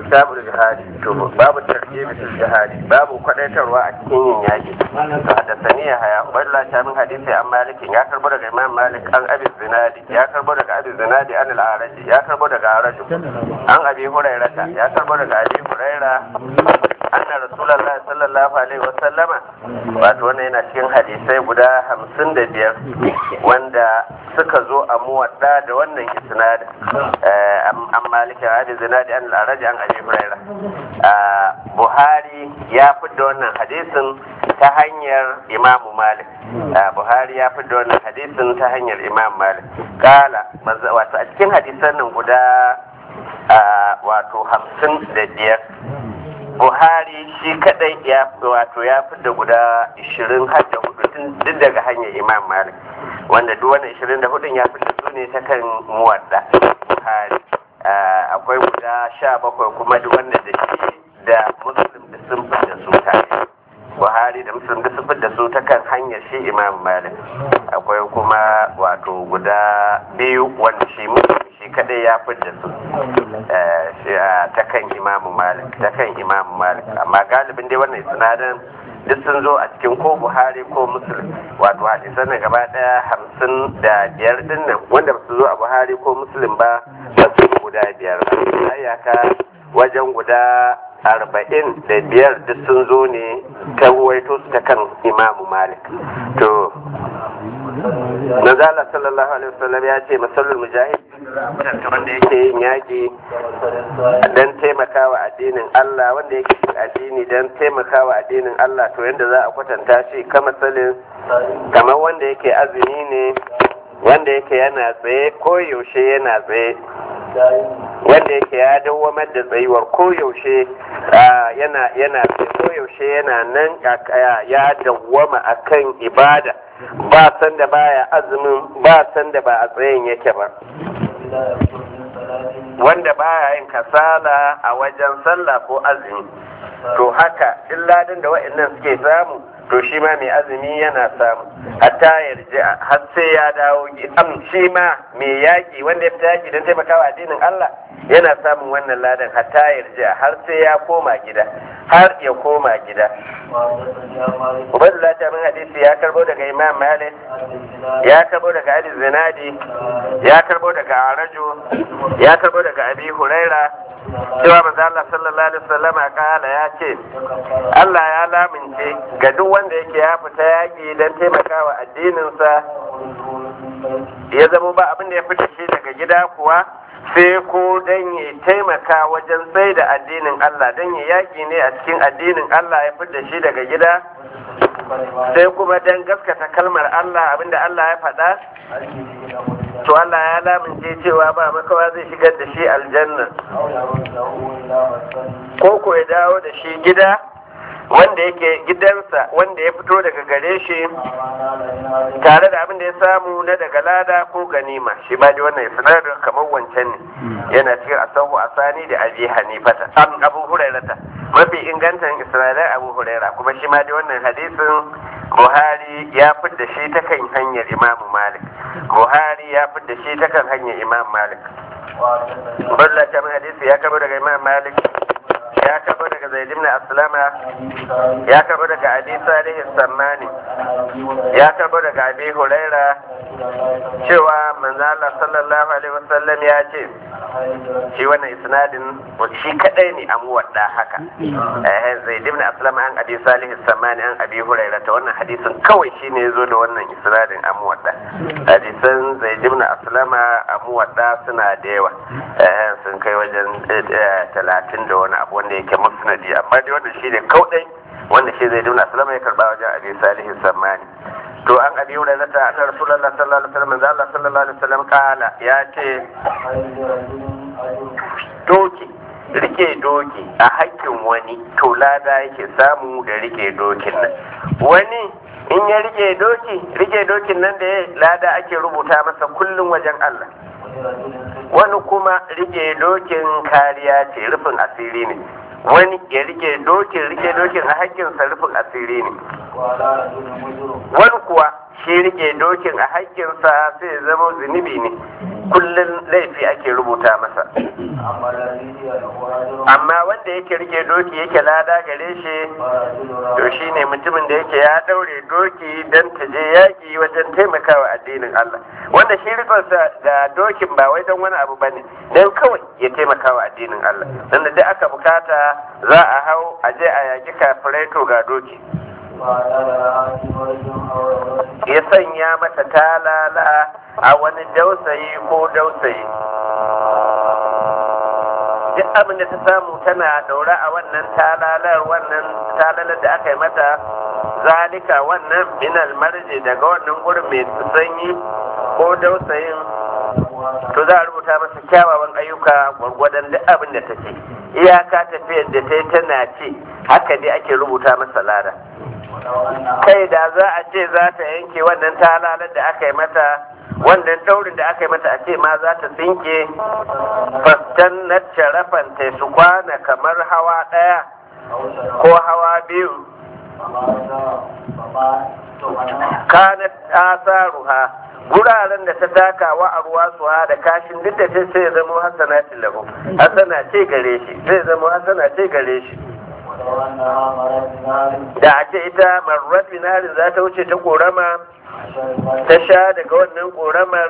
kitabul jihadi to babu tarjibi fil jihadi babu kwadaitarwa a cikin yin yaki to hadathani ya haya ubaydullah ta min hadisi an malikin ya karbo daga imam malik an abi zinadi ya karbo daga abi zinadi an al-araji ya karbo daga araji an abi hurairata ya karbo daga abi huraira anna rasulullahi sallallahu alaihi wa sallama wato wannan yana cikin hadisai guda hamsin da biyar wanda suka zo a muwadda da wannan isnadin an malikin abi zinadi an al-araji an abi huraira buhari ya fidda wannan hadisin ta hanyar imamu malik buhari ya fidda wannan hadisin ta hanyar imam malik kala wato a cikin hadisan nan guda wato hamsin da biyar buhari shi kadai ya wato ya fidda guda ishirin har da hudu duk daga hanyar imam malik wanda duk wannan ishirin da hudun ya fidda su ne ta kan muwadda buhari akwai guda sha bakwai kuma duk wanda da shi da muslim da sun fidda su tare buhari da muslim da sun fidda su ta kan hanyar shi imam malik akwai kuma wato guda biyu wanda shi muslim shi kadai ya fidda su ta kan imamu malik ta kan imamu malik amma galibin dai wannan sinadin duk sun zo a cikin ko buhari ko muslim wato hadisan na gaba daya hamsin da biyar din nan wanda ba su zo a buhari ko muslim ba ba su guda biyar ba iyaka wajen guda arba'in da biyar duk sun zo ne ta ruwaito su ta kan imamu malik to Nazala sallallahu alaihi wasallam ya ce masallul mujahid wanda yake yin yaƙi don taimakawa addinin Allah wanda yake yin addini don taimakawa addinin Allah to yadda za a kwatanta shi kama salin kamar wanda yake azumi ne wanda yake yana tsaye ko yaushe yana tsaye wanda yake ya dawwamar da tsayuwar koyaushe yana yana koyaushe yana nan ya dawwama akan ibada ba san da baya azumin ba san da ba a tsayin yake ba wanda baya yin kasala a wajen sallah ko azumi to haka illadin da wa'annan suke samu to shi ma mai azumi yana samu hatta yarji har sai ya dawo am shi ma mai yaki wanda ya fita yaki don taimakawa addinin Allah yana samun wannan ladan hatta yarji har sai ya koma gida har ya koma gida Ubaidullah ta min hadisi ya karbo daga Imam Malik ya karbo daga Ali Zinadi ya karbo daga Arajo ya karbo daga Abi Huraira cewa manzo Allah sallallahu alaihi wasallam kala ya ce Allah ya lamince ga duk wanda yake ya fita yaki don taimakawa addininsa ya zama ba abin da ya fita shi daga gida kuwa sai ko don ya taimaka wajen tsaye da addinin Allah don ya yaƙi ne a cikin addinin Allah ya fita shi daga gida sai kuma don gaskata kalmar Allah abinda Allah ya faɗa to Allah ya lamince cewa ba makawa zai shigar da shi aljanna ko ko ya dawo da shi gida wanda yake gidansa wanda ya fito daga gare shi tare da abin da ya samu na daga lada ko ganima shi ba da wannan sinadar kamar wancan ne yana cikin asahu asani da abi hanifata an abu hurairata mafi ingantan isra'ilai abu huraira kuma shi ma da wannan hadisin buhari ya fidda shi ta kan hanyar imam malik buhari ya fidda shi ta kan hanyar imam malik Balla ta hadisi ya kaba daga imam malik ya karbo daga zaid ibn aslama ya karbo daga abi salih sammani ya karbo daga abi huraira cewa manzo Allah sallallahu alaihi wasallam ya ce shi wannan isnadin shi kadai ne an wadda haka eh zaid ibn aslama an abi salih sammani an abi huraira ta wannan hadisin kawai shine yazo da wannan isnadin an wadda hadisan zaid ibn aslama an wadda suna da yawa eh sun kai wajen talatin da wani abu wanda yake musnadi amma dai wannan shi ne kaudai wanda shi zai duna salama ya karba wajen abi salihu sammani to an abi wurin zata anna rasulullah sallallahu alaihi wasallam manzo Allah sallallahu alaihi wasallam kala ya ce doki rike doki a hakkin wani to lada yake samu da rike dokin nan wani in ya rike doki rike dokin nan da ya lada ake rubuta masa kullum wajen Allah wani kuma rike dokin kariya ce rufin asiri ne wani ya rike dokin rike dokin a hakkinsa rufin asiri ne wani kuwa shi rike dokin a hakkinsa sai ya zama zunubi ne kullum laifi ake rubuta masa amma wanda yake rike doki yake lada gare shi to shine mutumin da yake ya daure doki dan ta je yaki wajen taimakawa addinin Allah wanda shi rikonsa ga dokin ba wai don wani abu bane dan kawai ya taimakawa addinin Allah dan da duk aka bukata za a hau a je a yaki kafirai to ga doki ya sanya mata talala a wani dausayi ko dausayi duk abin da ta samu tana daura a wannan talalar wannan talalar da aka yi mata zalika wannan minal marje daga wannan gurin mai sanyi ko dausayin to za a rubuta masa kyawawan ayyuka gwargwadon duk abin da ta ce iyaka tafiyar da ta yi tana ce haka dai ake rubuta masa lada kai da za a ce za ta yanke wannan talalar da aka yi mata wannan daurin da aka yi mata a ce ma za ta tsinke fastan na sharafan ta su kwana kamar hawa ɗaya ko hawa biyu kanat asaruha guraren da ta taka wa a ruwa su da kashin duk da sai ya zama hasana lahu hasana ce gare shi zai zama hasana ce gare shi da a ce ita marar binarin za ta wuce ta korama ta sha daga wannan koramar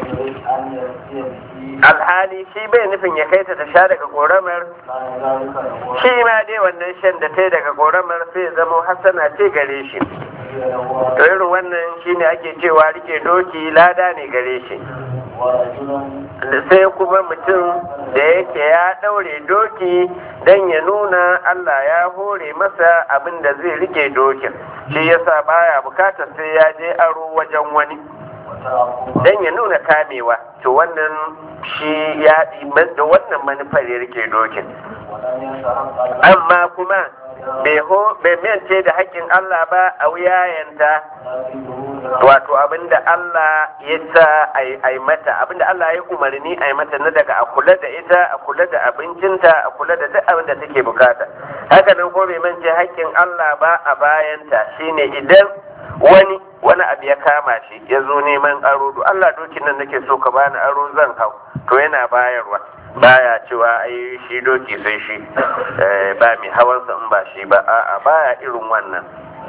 alhali shi bai nufin ya kai ta ta sha daga koramar shi ma dai wannan shan da ta yi daga koramar sai ya zama hasana ce gare shi to irin wannan shine ake cewa rike doki lada ne gare shi sai kuma mutum da yake ya ɗaure doki don ya nuna Allah ya hore masa abin da zai rike dokin shi yasa baya bukatar sai ya je aro wajen wani don ya nuna kamewa to wannan shi ya da wannan manufar ya rike dokin amma kuma bai mance da haƙƙin Allah ba a wuyayenta wato abinda Allah ya sa a yi mata abinda Allah ya umarni a yi mata na daga a kula da ita a kula da abincinta a kula da duk abin da take bukata haka nan ko bai mance haƙƙin Allah ba a bayanta shine idan wani wani abu ya kama shi ya zo neman aro do Allah dokin nan nake so ka bani aro zan hau to yana bayarwa baya cewa ai shi doki sai shi ba mai hawansa in ba shi ba a'a baya irin wannan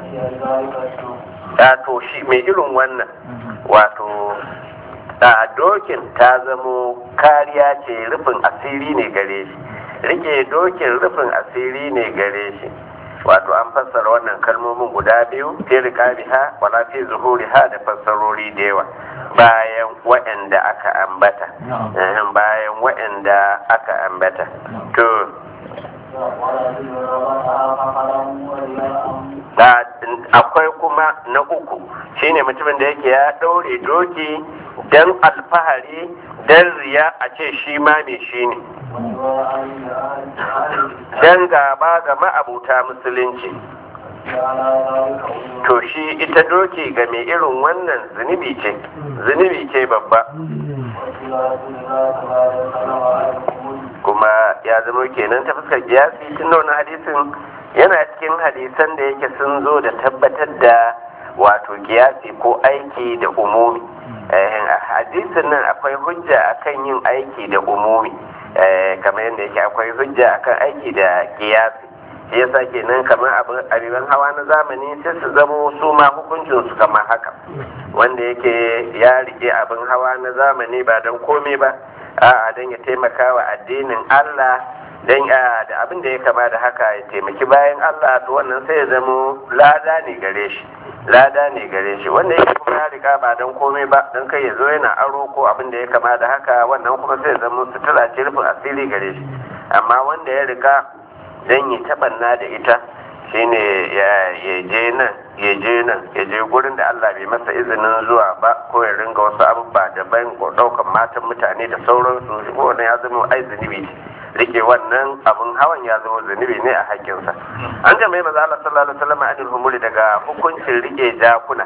to shi mai irin wannan wato a dokin ta zamo kariya ce rufin asiri ne gare shi rike dokin rufin asiri ne gare shi wato an fassara wannan kalmomin guda biyu fi riqabiha wala fi zuhuriha da fassarori da yawa bayan waɗanda aka ambata bayan waɗanda aka ambata to akwai kuma na uku shine mutumin da yake ya ɗaure doki don alfahari don riya a ce shi ma mai shi ne don gaba ga ma'abuta musulunci to shi ita doki ga mai irin wannan zunubi ce zunubi ce babba kuma ya zama kenan ta fuskar kiyasi tun da wani hadisin yana cikin hadisan da yake sun zo da tabbatar da wato kiyasi ko aiki da umumi hadisin nan akwai hujja akan yin aiki da umumi kamar yadda yake akwai hujja akan aiki da kiyasi shi yasa kenan kamar abin hawa na zamani sai su zamo su ma hukuncin su kamar haka wanda yake ya rike abin hawa na zamani ba don komai ba a'a don ya taimaka wa addinin Allah don da abin da ya kama da haka ya taimaki bayan Allah to wannan sai ya zamo lada ne gare shi lada ne gare shi wanda yake kuma ya riga ba don komai ba don kai ya zo yana aro ko abin da ya kama da haka wannan kuma sai ya zamo sutura ce rufin asiri gare shi amma wanda ya riga don yi taɓanna da ita shine ya je nan ya je nan ya je gurin da Allah bai masa izinin zuwa ba ko ya ringa wasu abubuwa daban ko ɗaukan matan mutane da sauransu shi wannan ya zama ai zunubi rike wannan abun hawan ya zama zunubi ne a hakkinsa an jama'i maza Allah sallallahu alaihi wasallam anil humuri daga hukuncin rike jakuna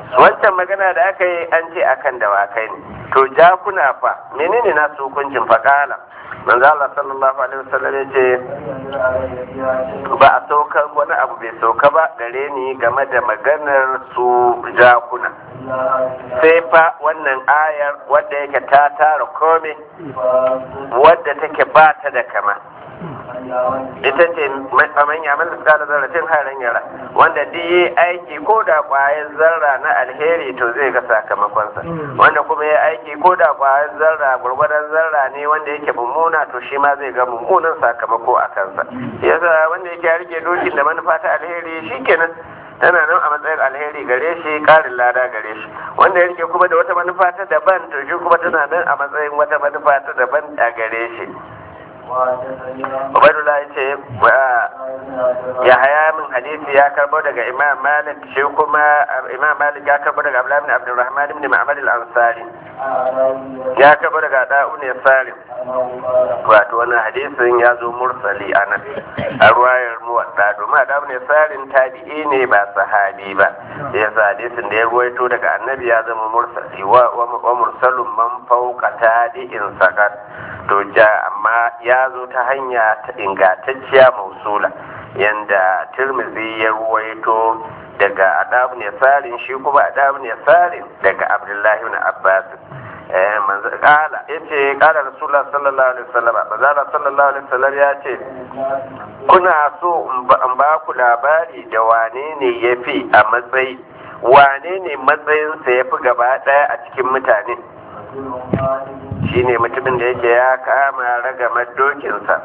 wancan magana da aka yi an ce akan dawakai ne to jakuna fa menene na su hukuncin faƙala manzo Allah sallallahu alaihi wasallam ya ce ba a saukar wani abu bai sauka ba gare ni game da maganar su jakuna sai fa wannan ayar wadda yake ta tara kome wadda take ba ta da kama ita ce faman ya mana suka da zarrafin harin yara wanda duk yi aiki ko da kwayan zarra na alheri to zai ga sakamakonsa wanda kuma ya aiki ko da kwayan zarra gurgurdan zarra ne wanda yake mummuna to shi ma zai ga mummunan sakamako a kansa yasa wanda yake ya rike dokin da manufa ta alheri shikenan tana nan a matsayin alheri gare shi karin lada gare shi wanda ya rike kuma da wata manufa ta daban to shi kuma tana nan a matsayin wata manufa ta daban a gare shi Ubaidullah ya ce ya haya min hadisi ya karbo daga Imam Malik shi kuma Imam Malik ya karbo daga Abdullah ibn Abdurrahman ibn Ma'bad al-Ansari ya karbo daga Da'un ya Salim wato wannan hadisin ya zo mursali anan a ruwayar muwadda domin Da'un ya Salim tabi'i ne ba sahabi ba yasa hadisin da ya ruwaito daga annabi ya zama mursali wa mursalun man fawqa tabi'in sakat to ja amma ya zo ta hanya ta ingantacciya mausula yanda tirmizi ya ruwaito daga adabu ne sarin shi kuma adabu ne sarin daga abdullahi na abbas eh manzo kala yace kala rasulullah sallallahu alaihi wasallam manzo sallallahu alaihi wasallam ya ce kuna so in ba ku labari da wane ne yafi a matsayi wane ne matsayinsa yafi gaba daya a cikin mutane shine mutumin da yake ya kama ragamar dokinsa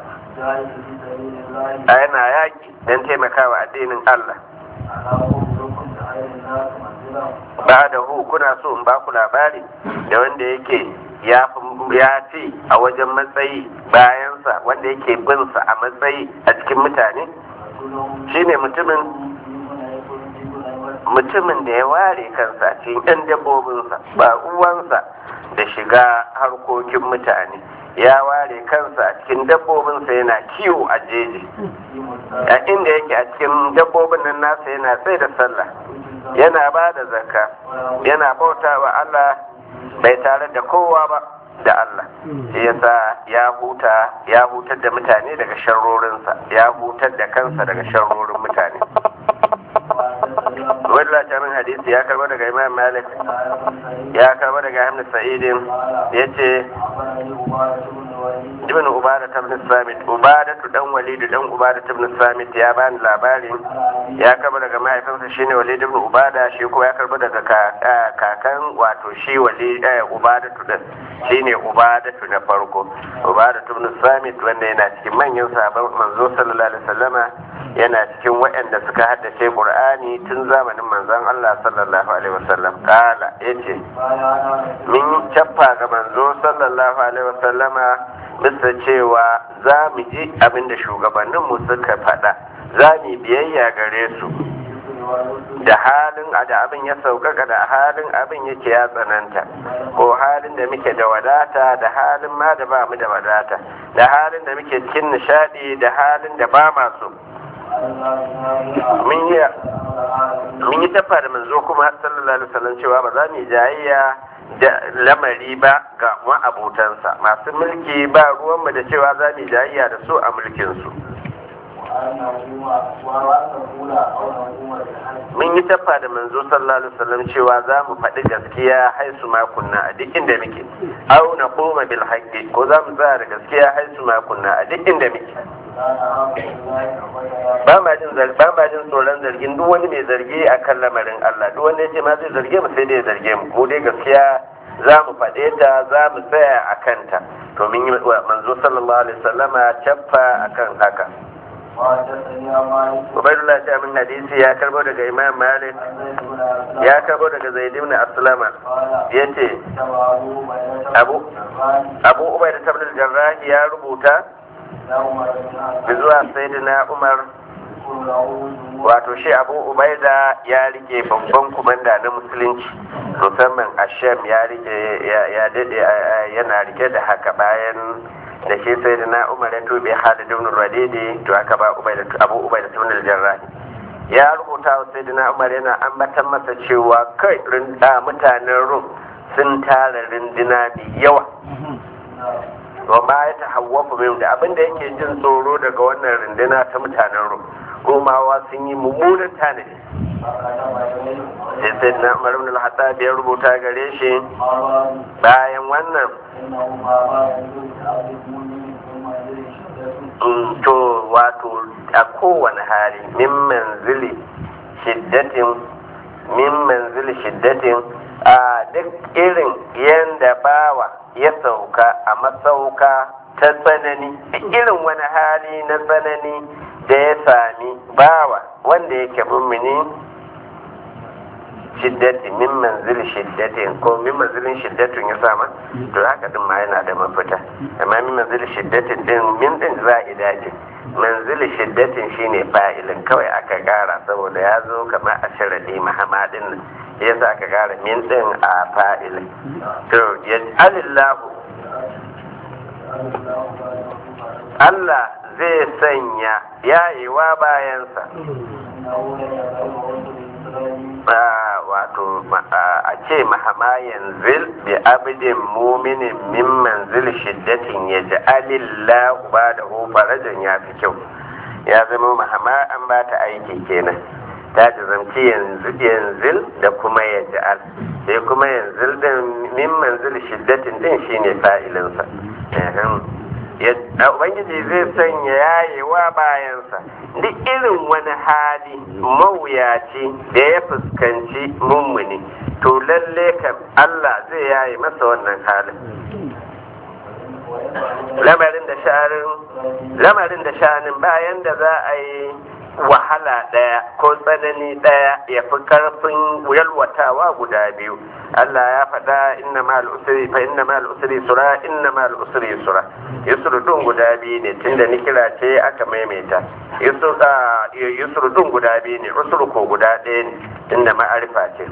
a yana yaƙi don taimakawa addinin Allah ba da hu kuna so in baku labari da wanda yake ya fi a wajen matsayi bayansa wanda yake binsa a matsayi a cikin mutane shine mutumin mutumin da ya ware kansa cikin 'yan dabbobinsa ba uwansa da shiga harkokin mutane ya ware kansa a cikin dabbobinsa yana kiwo a jeji a inda yake a cikin dabbobin nan nasa yana sai da sallah yana ba da zakka yana bauta wa Allah bai tare da kowa ba da Allah shi yasa ya huta ya hutar da mutane daga sharrorinsa ya hutar da kansa daga sharrorin mutane wadda ta min hadisi ya karba daga imam malik ya karba daga hamdu sa'idin ya ce ibn ubada ta ibn samit ubada tu dan walidu dan ubada ta ibn samit ya bani labarin ya karba daga mahaifinsa shine walid ibn ubada shi ko ya karba daga kakan wato shi walid ubada tu din shine ubada tu na farko ubada tu ibn samit wanda yana cikin manyan sahabban manzo sallallahu alaihi wasallama yana cikin waɗanda suka haddace qur'ani tun zamanin manzon Allah sallallahu alaihi wasallam kala yace min cappa ga manzo sallallahu alaihi wasallama bisa cewa za mu ji abin da shugabanninmu suka faɗa za mu biyayya gare su da halin da abin ya sauƙaƙa da halin abin yake ya tsananta ko halin da muke da wadata da halin ma da ba mu da wadata da halin da muke cikin nishaɗi da halin da ba masu mun yi tafa da manzo kuma sallallahu alaihi wasallam cewa ba za mu yi jayayya da lamari ba ga ma'abotansa masu mulki ba ruwanmu da cewa za mu yi jayayya da su a mulkinsu mun yi tafa da manzo sallallahu alaihi wasallam cewa za mu faɗi gaskiya haisu makunna a duk inda muke au na koma bil haqqi ko za mu tsaya da gaskiya haisu makunna a duk inda muke ba ma jin ba ma jin tsoron zargin duk wani mai zargi akan lamarin Allah duk wanda yace ma zai zarge mu sai dai ya zarge mu mu dai gaskiya za mu faɗe ta za mu tsaya a kanta to mun yi manzo sallallahu alaihi wasallama caffa akan haka Ubaidullah ta min hadisi ya karbo daga Imam Malik ya karbo daga Zaid ibn Aslama yace Abu Abu Ubaidah ibn al-Jarrah ya rubuta zuwa Sayyidina Umar wato shi Abu Ubaida ya rike babban kumanda na musulunci musamman Asham ya rike ya dade yana rike da haka bayan da shi sai da na umar ya tobe halid ibn radidi to aka ba abu ubaida ibn al-jarrah ya rubuta wa sayyidina umar yana ambatan masa cewa kai rinda mutanen rum sun tara rindina mai yawa wa ma ya tahawwafu min da abinda yake jin tsoro daga wannan rindina ta mutanen rum romawa sun yi mummunan tanadi sai sai na umar ibn al-hattab ya rubuta gare shi bayan wannan to wato a kowane hali min manzili shiddatin min manzili shiddatin a duk irin yanda bawa ya sauka a masauka ta tsanani irin wani hali na tsanani da ya sami bawa wanda yake mummuni shiddati min manzil shiddatin ko min manzilin shiddatin ya sama to haka din ma yana da mafita amma min manzil shiddatin din min din za'ida ce manzil shiddatin shine fa'ilin kawai aka gara saboda ya zo kamar a sharadi mahamadin nan yasa aka gara min din a fa'ilin to yaj'alillahu Allah zai sanya yayewa bayansa wato a ce mahama yanzil bi abidin muminin min manzil shiddatin ya ji alillahu ba da farajan ya fi kyau ya zama mahama an ba ta aiki kenan ta jazamci yanzil da kuma ya ji al sai kuma yanzil din min manzil shiddatin din shine fa'ilinsa ubangiji zai sanya yayewa bayansa duk irin wani hali mawuyaci da ya fuskanci mummuni to lalle kam Allah zai yaye masa wannan halin lamarin da sha'anin lamarin da sha'anin bayan da za a yi wahala ɗaya ko tsanani ɗaya ya fi ƙarfin yalwatawa guda biyu Allah ya faɗa inna ma usri fa inna ma usri sura inna ma usri sura yusru dun guda biyu ne tunda ni kira ce aka maimaita yusru yusru dun guda biyu ne usru ko guda ɗaya ne tunda ma'arifa ce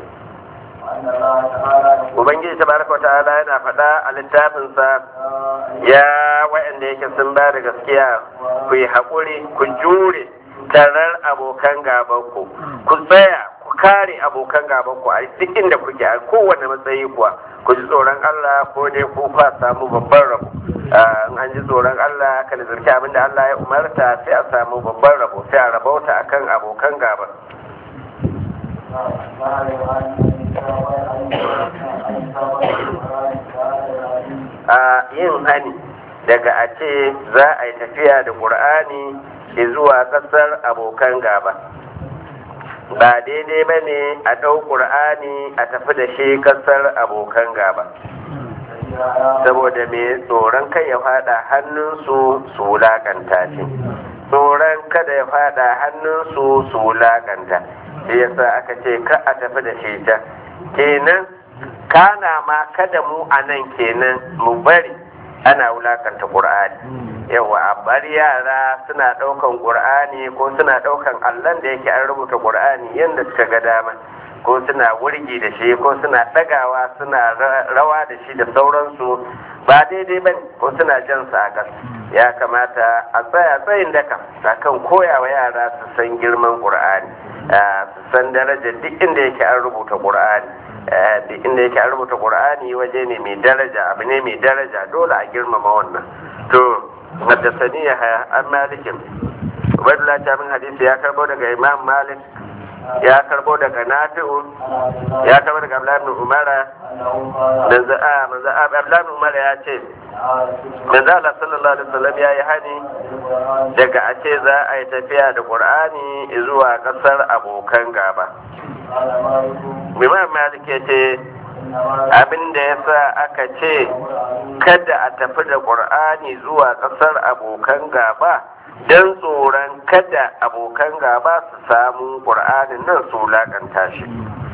Ubangiji tabaraka wa ta'ala yana faɗa a littafinsa ya wa'anda yake sun ba da gaskiya ku yi haƙuri ku jure tarar abokan gabanku ku tsaya ku kare abokan gabanku a duk inda kuke a kowane matsayi kuwa ku ji tsoron Allah ko dai ku kwa samu babban rabo in an ji tsoron Allah ka nazarci abin da Allah ya umarta sai a samu babban rabo sai a rabauta akan abokan gaba a yin hani daga a ce za a yi tafiya da ƙur'ani zuwa ƙasar abokan gaba ba daidai ba ne a ɗau ƙur'ani a tafi da shi ƙasar abokan gaba saboda me tsoron kai ya fada hannunsu su wulaƙanta ce tsoron kada ya fada hannunsu su wulaƙanta shi yasa aka ce ka a tafi da shi ta kenan kana ma kada mu a nan kenan mu bari ana wulakanta ƙur'ani yawa a bari yara suna ɗaukan ƙur'ani ko suna ɗaukan allon da yake an rubuta ƙur'ani yadda suka ga dama ko suna wurgi da shi ko suna ɗagawa suna rawa da shi da sauransu ba daidai ba ko suna jan sa a ƙasa ya kamata a tsaya tsayin daka akan koyawa yara su san girman ƙur'ani su san darajar duk inda yake an rubuta ƙur'ani duk inda yake an rubuta ƙur'ani waje ne mai daraja abu ne mai daraja dole a girmama wannan to haddasani ya haya an malikin ubaidullah ta min hadisi ya karbo daga imam malik ya karbo daga nafi'u ya karbo daga abdullahi ibn umara manzo a manzo abdullahi ibn umara ya ce manzo Allah sallallahu alaihi wasallam ya yi hani daga a ce za a yi tafiya da qur'ani zuwa kasar abokan gaba imam malik ya ce abin da ya sa aka ce kada a tafi da ƙur'ani zuwa ƙasar abokan gaba don tsoron kada abokan gaba su samu ƙur'anin nan su wulaƙanta shi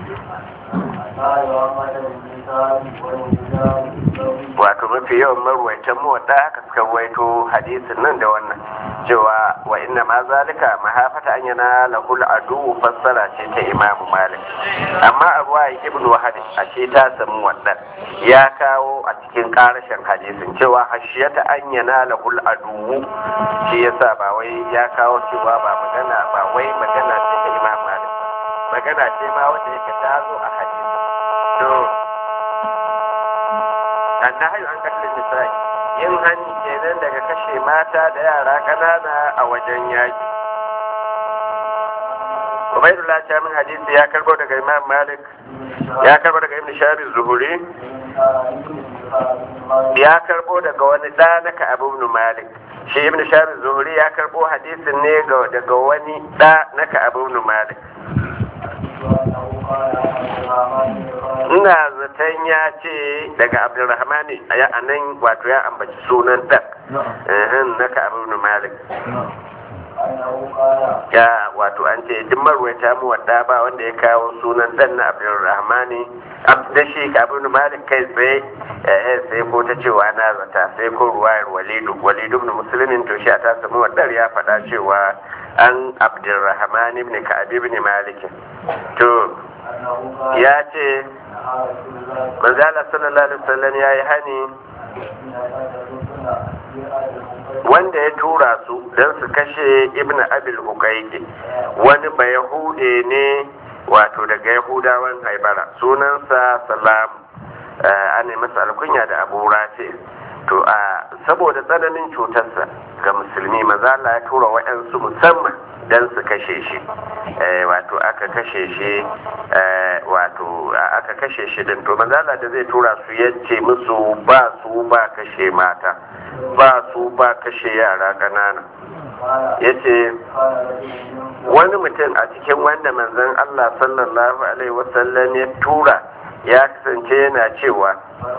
wato mafi yawan marwaitan mawaɗa haka suka ruwaito hadisin nan da wannan cewa wa inna ma zalika mahafata an yana lahul adu fassara ce ta imamu malik amma a ruwa ibn wahad a ce ta samu wannan ya kawo a cikin karashin hadisin cewa hashiyata an yana lahul adu shi yasa ba wai ya kawo cewa ba magana ba wai magana ce ta imamu magana ce ma wanda yake ta zo a hadisi to annahayu an kashe nisa'i yin hani kenan daga kashe mata da yara ƙanana a wajen yaki Ubaidullah ta min hadisi ya karbo daga Imam Malik ya karbo daga Ibn Shabi Zuhuri ya karbo daga wani ɗa na Ka'ab ibn Malik shi Ibn Shabi Zuhuri ya karbo hadisin ne daga wani ɗa na Ka'ab ibn Malik ina zaton ya ce daga Abdulrahman ya anan wato ya ambaci sunan ɗan na Ka'ab ibn Malik ya wato an ce duk marwaita mu wadda ba wanda ya kawo sunan dan na abdulrahmani da shi abin malik kai tsaye eh sai ko ta cewa na zata sai ko ruwayar walidu walidu ibn muslimin to shi ta samu wadar ya faɗa cewa an abdulrahman ibn ka'ab ibn malik to ya ce manzala sallallahu alaihi wasallam yayi hani wanda ya tura su don su kashe ibn abil hukaiki wani ba yahude ne wato daga yahudawan haibara sunansa salam an yi masa alkunya da abu rafi to a saboda tsananin cutarsa ga musulmi maza Allah ya tura wa'yansu musamman don su kashe shi wato aka kashe shi wato aka kashe shi din to maza Allah da zai tura su yace musu ba su ba kashe mata ba su ba kashe yara ƙanana ya ce wani mutum a cikin wanda manzon Allah sallallahu alaihi wasallam ya tura ya kasance yana cewa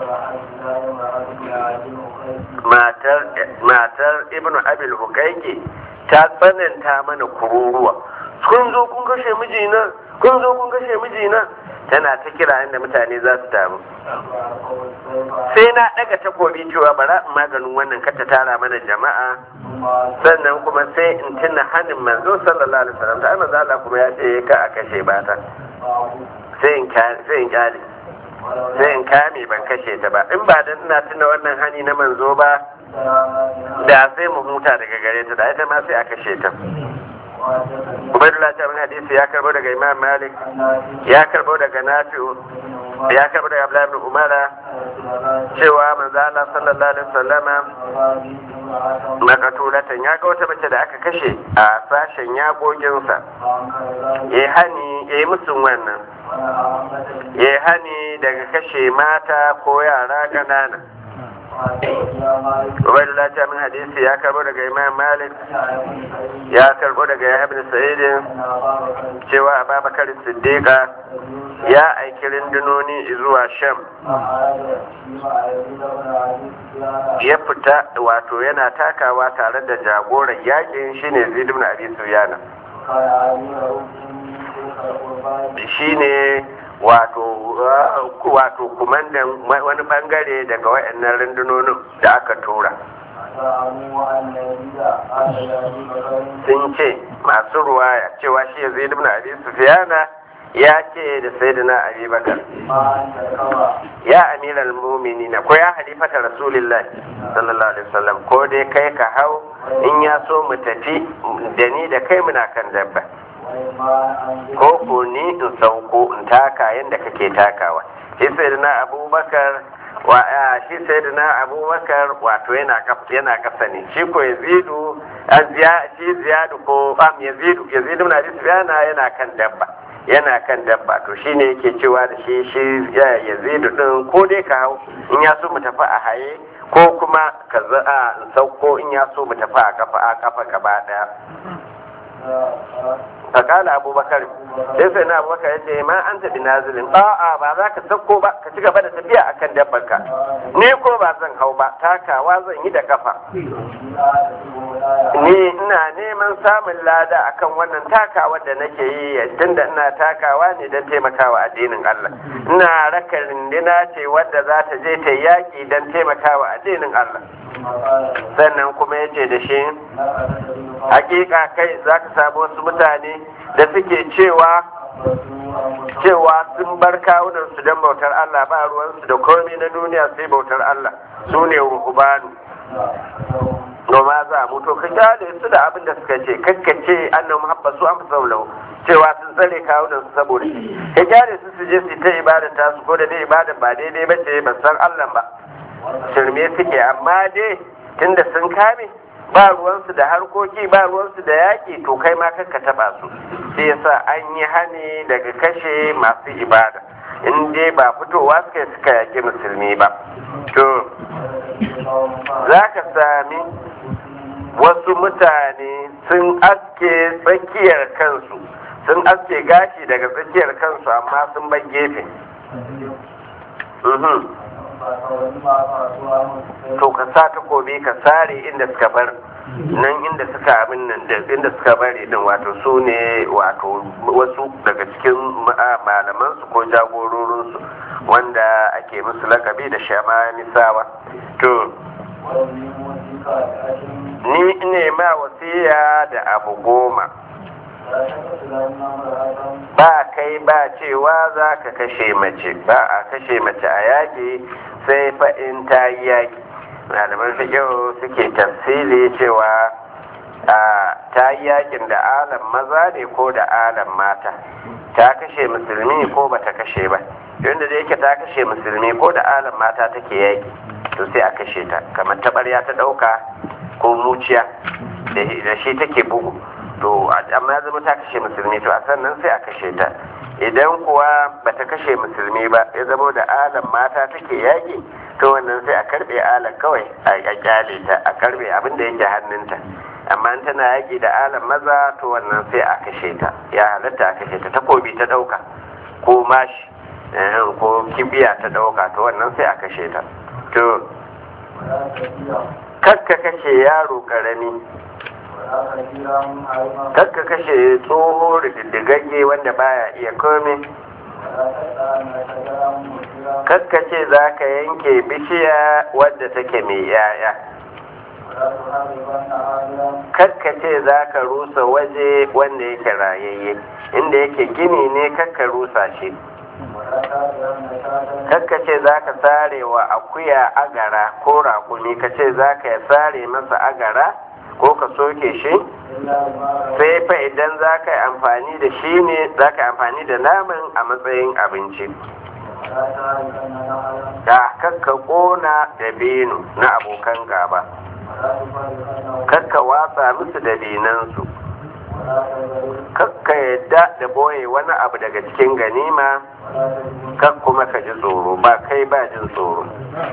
matar ibnu abil hukaiki ta tsananta mana kururuwa kun zo kun kashe mijina kun zo kun kashe mijina tana ta kira inda mutane za su taru sai na daga takobi cewa bara in maganin wannan kata tara mana jama'a sannan kuma sai in tuna hannun manzo sallallahu alaihi wasallam ta manzo Allah kuma ya ce ka a kashe bata sai in sai in kyale sai in kame ban kashe ta ba in ba dan ina tuna wannan hani na manzo ba da sai mu huta daga gare ta da ita ma sai a kashe ta Ubaidullah ta bin hadisi ya karbo daga Imam Malik ya karbo daga Nafi'u ya karbo daga Abdullah ibn Umara cewa manzo Allah sallallahu alaihi wasallama makatulatan ya ga wata mace da aka kashe a sashen yagoginsa ya hani ya yi musun wannan ya hani daga kashe mata ko yara ƙanana Ubaidullah ta min hadisi ya karbo daga Imam Malik ya karbo daga Yahya ibn Sa'id cewa Abubakar Siddiqa ya aiki rundunoni zuwa Sham ya fita wato yana takawa tare da jagoran yakin shine Zaid ibn Abi Sufyan shine wato wato kumandan wani bangare daga wayannan rundunonin da aka tura sun ce masu ruwaya cewa shi ya zai dubna abi sufiyana ya ce da sayyidina abi bakar ya amiral muminina ko ya halifata rasulillah sallallahu alaihi wasallam ko dai kai ka hau in ya so mu tafi da ni da kai muna kan dabba ko ko ni in sauko in taka yadda kake takawa shi sai na abubakar wa shi sai na abubakar wato yana yana kasa ne shi ko yazidu shi ziyadu ko am yazidu yazidu na yana yana kan dabba yana kan dabba to shine yake cewa da shi shi yazidu din ko dai ka hau in ya so mu tafi a haye ko kuma ka za in sauko in ya so mu tafi a kafa a kafa gaba daya fakala abubakar sai sai na abubakar ya ce ma an taɓi nazilin a'a ba za ka sauko ba ka ci gaba da tafiya akan dabbarka ni ko ba zan hau ba takawa zan yi da kafa ni ina neman samun lada akan wannan takawa da nake yi tunda ina takawa ne don taimakawa addinin Allah ina raka rindina ce wadda za ta je ta yaƙi don taimakawa addinin Allah sannan kuma ya ce da shi hakika kai za ka samu wasu mutane da suke cewa cewa sun bar kawunansu don bautar Allah ba ruwansu da komai na duniya sai bautar Allah su ne ruhubanu noma za mu to ka kyale su da abin da suka ce kakkace annan muhabbasu an fi cewa sun tsare kawunan su saboda shi ka kyale su su je su ta ibada ta su ko da dai ibada ba daidai ba ce ba san Allah ba shirme suke amma dai tunda sun kame ba ruwansu da harkoki ba ruwansu da yaƙi to kai ma kanka taɓa su sai yasa an yi hani daga kashe masu ibada in dai ba fitowa suka yi suka yaƙi musulmi ba to za ka sami wasu mutane sun aske tsakiyar kansu sun aske gashi daga tsakiyar kansu amma sun bar gefe to ka sa takobi ka sare inda suka bar nan inda suka abin nan da inda suka bari din wato su ne wato wasu daga cikin malaman su ko jagororin su wanda ake musu lakabi da shamanisawa to ni ne ma wasiya da abu goma ba kai ba cewa za ka kashe mace ba a kashe mace a yaƙi sai fa in ta yi yaƙi malaman fiƙihu suke tafsili cewa ta yi yaƙin da alam maza ne ko da alam mata ta kashe musulmi ko ba ta kashe ba yadda da yake ta kashe musulmi ko da alam mata take yaƙi to sai a kashe ta kamar taɓarya ta ɗauka ko muciya da shi take bugu to amma ya zama ta kashe musulmi to a sannan sai a kashe ta idan kuwa bata kashe musulmi ba ya zama da alam mata take yaƙi to wannan sai a karbe alam kawai a kyale ta a karbe abin da yake hannunta amma in tana yaƙi da alam maza to wannan sai a kashe ta ya halatta a kashe ta takobi ta ɗauka ko mashi ko kibiya ta ɗauka to wannan sai a kashe ta to kakka kashe yaro ƙarami kakka kashe tsoho rididdigagge wanda baya iya kome kakka ce za ka yanke bishiya wadda take mai yaya kakka ce za ka rusa waje wanda yake rayayye inda yake gini ne kakka rusa shi kakka ce za ka sare wa akuya agara ko rakumi ka ce za ka sare masa agara ko ka soke shi sai fa idan za ka yi amfani da shi ne za ka yi amfani da naman a matsayin abinci da kakka kona da benu na abokan gaba kakka watsa musu da binansu kakka yadda da boye wani abu daga cikin ganima kak kuma ka ji tsoro ba kai ba jin tsoro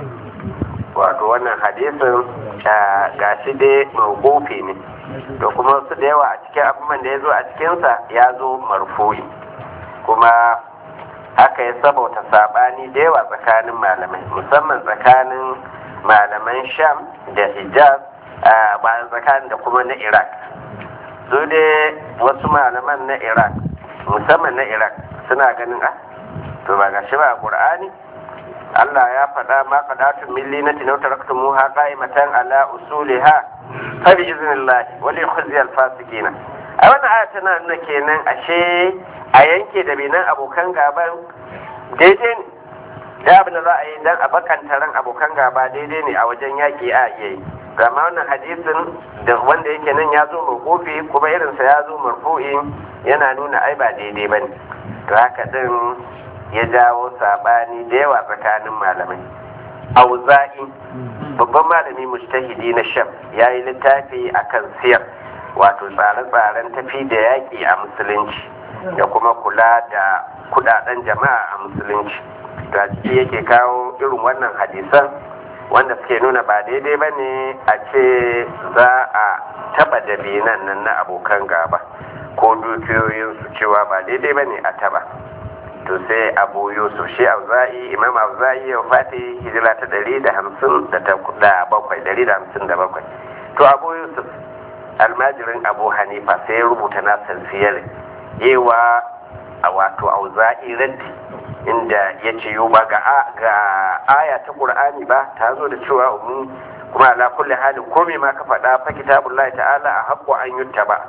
wato wannan hadisin ga shi dai mawqufi ne to kuma su da yawa a cikin abubuwan da ya zo a cikinsa ya zo marfu'i kuma haka ya sabauta sabani da yawa tsakanin malamai musamman tsakanin malaman sham da hijaz bayan tsakanin da kuma na iraq su dai wasu malaman na iraq musamman na iraq suna ganin ah to ba gashi ba a qur'ani Allah ya faɗa ma faɗatun millinati na taraktu muha qa'imatan ala usuliha fa bi iznillah wa li khuzyi al fasiqina a wannan aya tana nuna kenan ashe a yanke da binan abokan gaban daidai ne da abin da za a yi dan a bakanta ran abokan gaba daidai ne a wajen yaƙi a iya yi gama wannan hadisin da wanda yake nan ya zo mawqufi kuma irinsa ya zo marfu'i yana nuna ai ba daidai bane to haka din ya jawo sabani da yawa tsakanin malamai auza'i babban malami mujtahidi na sham ya yi littafi akan siyar wato tsare-tsaren tafi da yaƙi a musulunci da kuma kula da kudaden jama'a a musulunci da ciki yake kawo irin wannan hadisan wanda suke nuna ba daidai ba ne a ce za a taba dabinan nan na abokan gaba ko dukiyoyinsu cewa ba daidai ba ne a taba to sai abu yusuf shi auza'i imam auza'i ya fati hijira ta ɗari da hamsin da bakwai ɗari da hamsin da bakwai to abu yusuf almajirin abu hanifa sai ya rubuta nasar siyar yewa a wato auza'i raddi inda ya ce yau ba ga aya ta ƙur'ani ba ta zo da cewa umu kuma ala kulli halin komai ma ka faɗa fa kitabullahi ta'ala a haƙƙo an yutta ba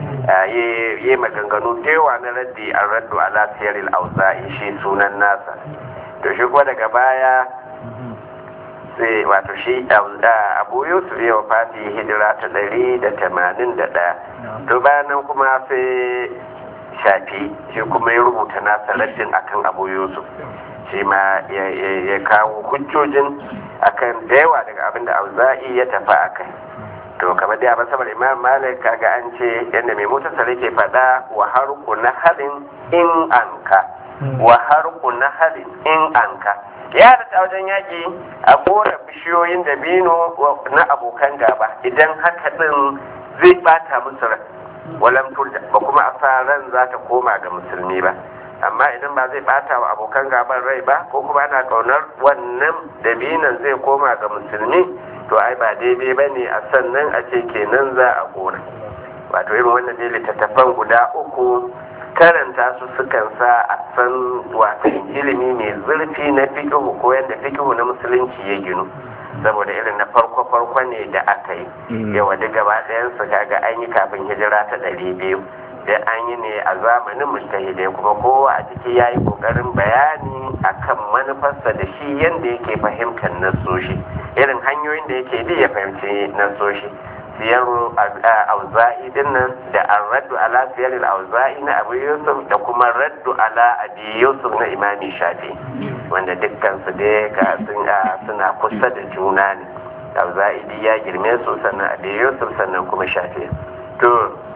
yi maganganu da yawa na raddi an raddu ala siyaril auza'i shi sunan nasa to shi kuma daga baya sai wato shi abu yusuf ya wafati hijira ta ɗari da tamanin da ɗaya to bayan nan kuma sai shafi shi kuma ya rubuta nasa raddin akan abu yusuf shi ma ya kawo hujjojin akan da yawa daga abin da auza'i ya tafi a kai to kamar da abin saboda imam malik kaga an ce yadda mai motar ke faɗa wa harku na halin in anka wa harku na halin in anka ya da wajen yaƙi a kora bishiyoyin dabino na abokan gaba idan haka din zai bata musu rai walam turda ba kuma a sa ran za ta koma ga musulmi ba amma idan ba zai bata wa abokan gaban rai ba ko kuma ana kaunar wannan dabinan zai koma ga musulmi to ai ba daidai ba ne a sannan a ce kenan za a kona wato irin wannan ne littattafan guda uku karanta su sukan sa a san watan ilimi mai zurfi na fikihu ko yadda fikihu na musulunci ya ginu saboda irin na farko farko ne da aka yi yawa duk gaba ɗayan su kaga an yi kafin hijira ta ɗari biyu da an yi ne a zamanin mujtahidai kuma kowa a ciki ya yi ƙoƙarin bayani akan manufarsa da shi yadda yake fahimtar nasoshi irin hanyoyin da yake bi ya fahimci nasoshi siyaru auza'i dinnan da an raddu ala siyar auza'i na abu yusuf da kuma raddu ala abi yusuf na imami shafi wanda dukkan su dai ga suna kusa da juna ne auza'i ya girme su sannan abi yusuf sannan kuma shafi to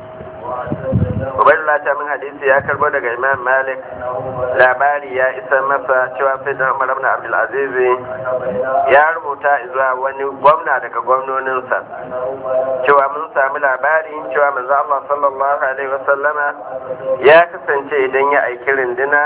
Ubaidullah ta min hadisi ya karbo daga Imam Malik labari ya isa masa cewa sai da Umar ibn Abdul Aziz ya rubuta zuwa wani gwamna daga gwamnoninsa cewa mun sami labari cewa manzo Allah sallallahu alaihi wasallama ya kasance idan ya aiki rinduna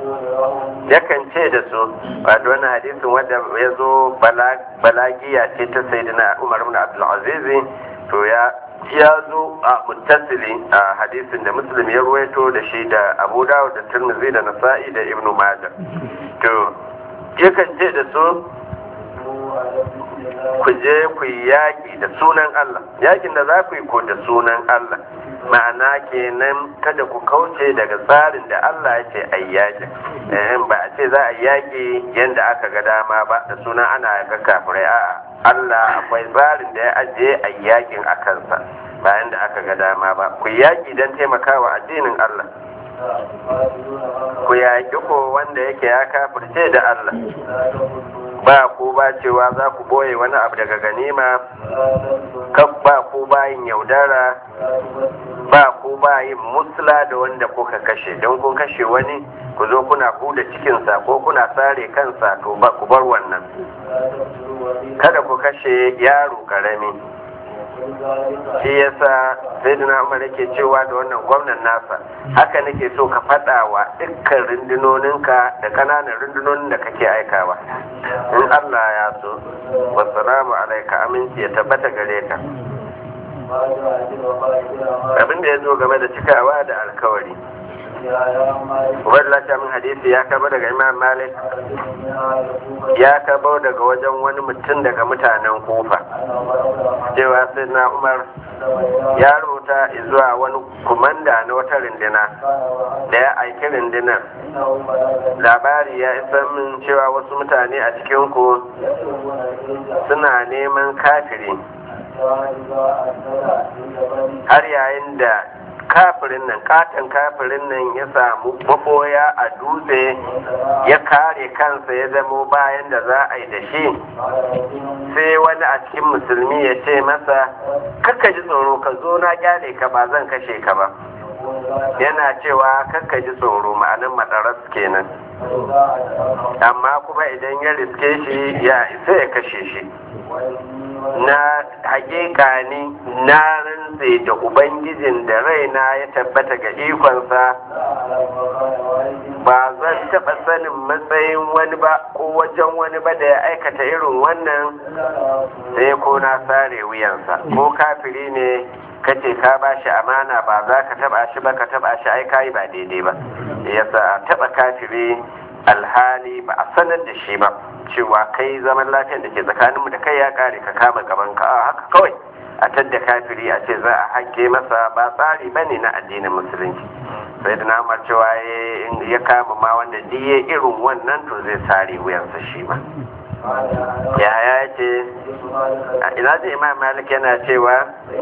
yakan ce da su wato wannan hadisin wanda ya zo balagiya ce ta sayyidina Umar ibn Abdul Aziz to ya ya zo a muttasili a hadisin da muslim ya ruwaito da shi da abu dawud da tirmidhi da nasa'i da ibnu majah to yakan ce da su ku je ku yi yaƙi da sunan Allah yaƙin da za ku yi ko da sunan Allah ma'ana kenan kada ku kauce daga tsarin da Allah ya ce a yi yaƙi ba a ce za a yi yaƙi yadda aka ga dama ba da sunan ana ga kafirai a'a Allah akwai tsarin da ya ajiye a yaƙin a kansa bayan da aka ga dama ba ku yaƙi don taimakawa addinin Allah ku yaƙi ko wanda yake ya kafirce da Allah ba ku ba cewa za ku boye wani abu daga ganima kan ba ku bayin yaudara ba ku bayin musla da wanda kuka kashe don kun kashe wani ku zo kuna huda cikinsa ko kuna sare kansa to ba ku bar wannan kada ku kashe yaro karami shi yasa sai da umar yake cewa da wannan gwamnan nasa haka nake so ka faɗa wa dukkan rundunoninka da kananan rundunonin da kake aikawa in allah ya so wasalamu alaika aminci ya tabbata gare ka abin da ya zo game da cikawa da alkawari wadda min hadisi ya kaba daga imam malik ya kaba daga wajen wani mutum daga mutanen kufa cewa sai na umar ya rubuta zuwa wani kumanda na wata rindina da ya aiki rindinar labari ya isa min cewa wasu mutane a cikinku suna neman kafiri har yayin da kafirin nan katon kafirin nan ya samu maboya a dutse ya kare kansa ya zamo bayan da za a yi da shi sai wani a cikin musulmi ya ce masa kakka ji tsoro ka zo na kyale ka ba zan kashe ka ba yana cewa kakka ji tsoro ma'anin madaras kenan amma kuma idan ya riske shi ya isa ya kashe shi na hakika ni na rantse da ubangijin da raina ya tabbata ga ikonsa ba zan taɓa sanin matsayin wani ba ko wajen wani ba da ya aikata irin wannan sai ko na sare wuyansa ko kafiri ne kace ka ba shi amana ba za ka taba shi ba ka taba shi ai kai ba daidai ba yasa a taba kafiri alhali ba a sanar da shi ba cewa kai zaman lafiyar da ke tsakaninmu da kai ya kare ka kama gaban ka a haka kawai a tadda kafiri a ce za a hake masa ba tsari ba ne na addinin musulunci sai da namar cewa ya kama ma wanda diye irin wannan to zai sare wuyansa shi ma ya ya ce ina ji imam malik yana cewa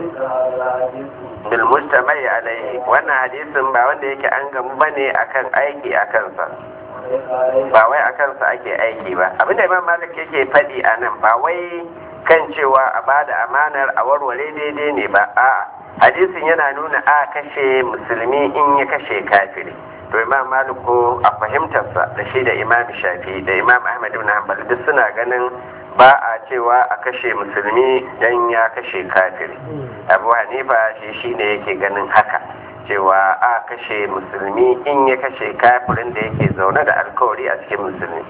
bil mustamai alaihi wannan hadisin ba wanda yake an gamu bane akan aiki a kansa ba wai a kansa ake aiki ba abinda imam malik yake faɗi a nan ba wai kan cewa a bada amanar a warware daidai ne ba a'a hadisin yana nuna a kashe musulmi in ya kashe kafiri to imam malik ko a fahimtarsa da shi da imam shafi da imam ahmad ibn hanbal duk suna ganin ba a cewa a kashe musulmi dan ya kashe kafiri abu hanifa shi shine yake ganin haka cewa a kashe musulmi in ya kashe kafirin da yake zaune da alkawari a cikin musulmi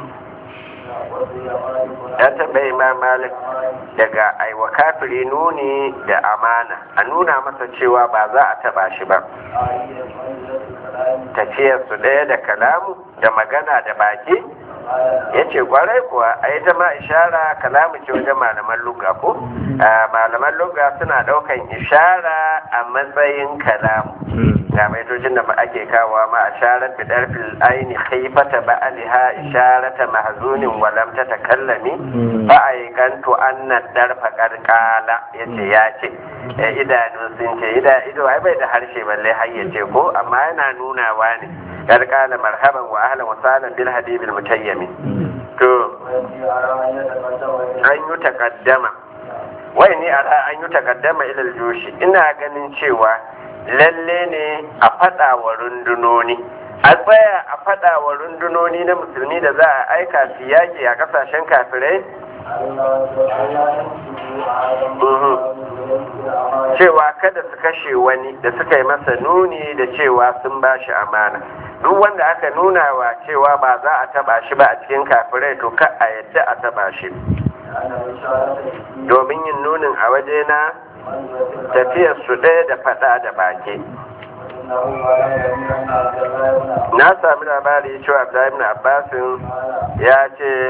ya taɓa imam malik daga aiwa kafiri nuni da amana a nuna masa cewa ba za a taɓa shi ba tafiyarsu ɗaya da kalamu da magana da baki ya ce kwarai kuwa a yi ma ishara kalamu ce wajen malaman lugga ko malaman lugga suna ɗaukan ishara a matsayin kalamu ga maitocin da ake kawo ma a sharar bidar fil aini haifata ba aliha isharata mahzunin walam ta takallami ba a yi ganto annan darfa karkala ya ce ya ce idanu sun ce ido ai bai da harshe balle har ya ce ko amma yana nunawa ne karkala marhaban wa ahlan wa sahlan bil habibil mutayyami to an yi takaddama wai ni ara an yi takaddama ilal joshi ina ganin cewa lalle ne a faɗa wa rundunoni a tsaya a faɗa wa rundunoni na musulmi da za a aika su yaƙi a ƙasashen kafirai cewa kada su kashe wani da suka yi masa nuni da cewa sun ba shi amana duk wanda aka nuna wa cewa ba za a taba shi ba a cikin kafirai to ka a yadda a taba shi domin yin nunin a wajena tafiyar su ɗaya da faɗa da baki na sami labari cewa Abdullahi ibn Abbasin ya ce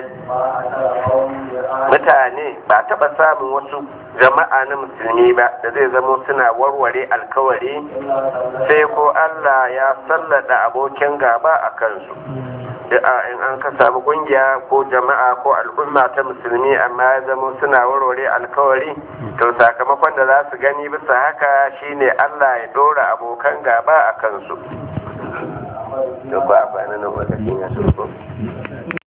mutane ba taɓa samun wasu jama'a na musulmi ba da zai zamo suna warware alkawari sai ko Allah ya sallada abokin gaba a kansu da in an ka samu kungiya ko jama'a ko al'umma ta musulmi amma ya zamo suna warware alkawari to sakamakon da za su gani bisa haka shine Allah ya dora abokan gaba a kansu. Duk ba a